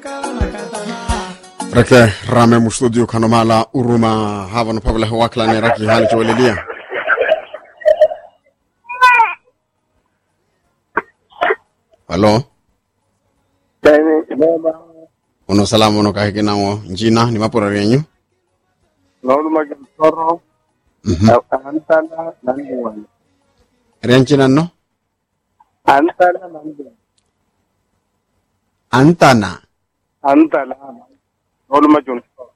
reke rame mu studio kano mala uruma havano pavla waklane raki hali chowelelia halo uno salamu uno kahikinawo njina ni mapura renyu noolumage nsoro Mhm. antala nandiwani rencinanno antala nandiwani antana antala noolumage nsoro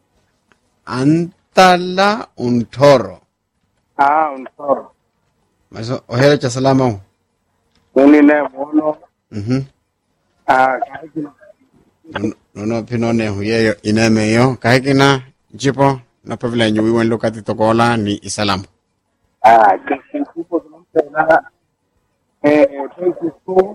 antala untoro ah nsoro maso ohele cha salama unine mono mhm ah kaikina Nono- nono pinone huyeyo inemeyo kahikina jipo na pavla nyu wiwen lokati tokola ni isalamu ah kisipo tunampela eh twenty two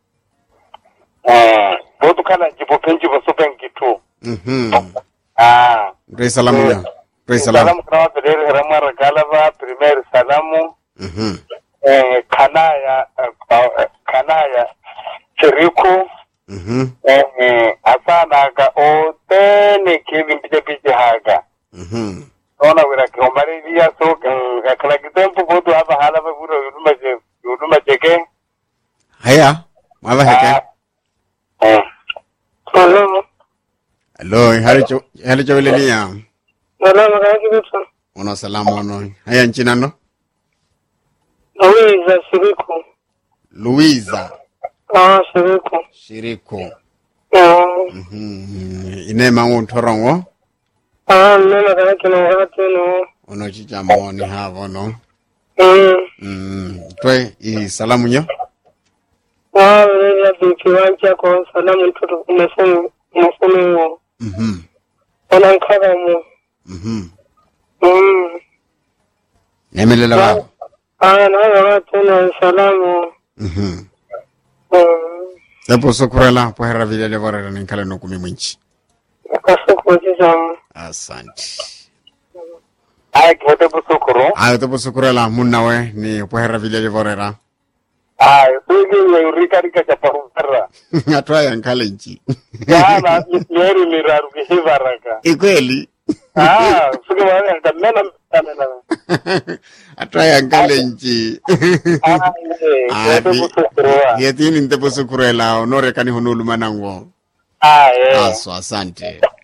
eh botu kana jibo penji bo supen gitu mhm ah rei salamu ya rei salamu salamu kana bedere ramar galaba primaire salamu mhm eh kanaya eh, kanaya chiriku mhm eh asana ga o tene ke bimpije pije haga mhm ona wira ke omare dia so ka kala kitempo bodu haba hala ba buro yuduma je yuduma jeke haya mava heke eh Hello. Hello, hali cho hali cho welelia. Hello, makaki bitu. Uno salamu uno. Haya nchina no? Louisa Shiriku. Luiza Ah, Shiriku. Shiriko. Ah, Mhm. Ine mangu torongo. ah, nena kana kina wakati no. Uno chicha moni havo no. Mm. Mm. Twe i salamu nyo. Ah, wewe bibi wanja kwa salamu mtoto umesema umesema Mhm. ona nkaba mu. Mhm. Mm. Nemelela baba. Ah, na wakati na salamu. Mhm. Mm. Sepo sokurela po hera vile le vorera ninkale no kumi mwinchi. Akasuku jizamu. Asante. Aya kivote busukuru. Ayo tepo sokurela munnawe ni po hera vile le vorera. Aya, sugi ya urika rika cha parumara. Atwa yankale nchi. Yana, yeri miraru kihivaraka. Ikweli. Ah, sugi wale yankamena mena. Atwa yankale nchi. Ah, ye, Ah, kivote di- busukuru wa. Yetini ntepo sokurela onore kani honulu manango. Ah, ye. Aso asante.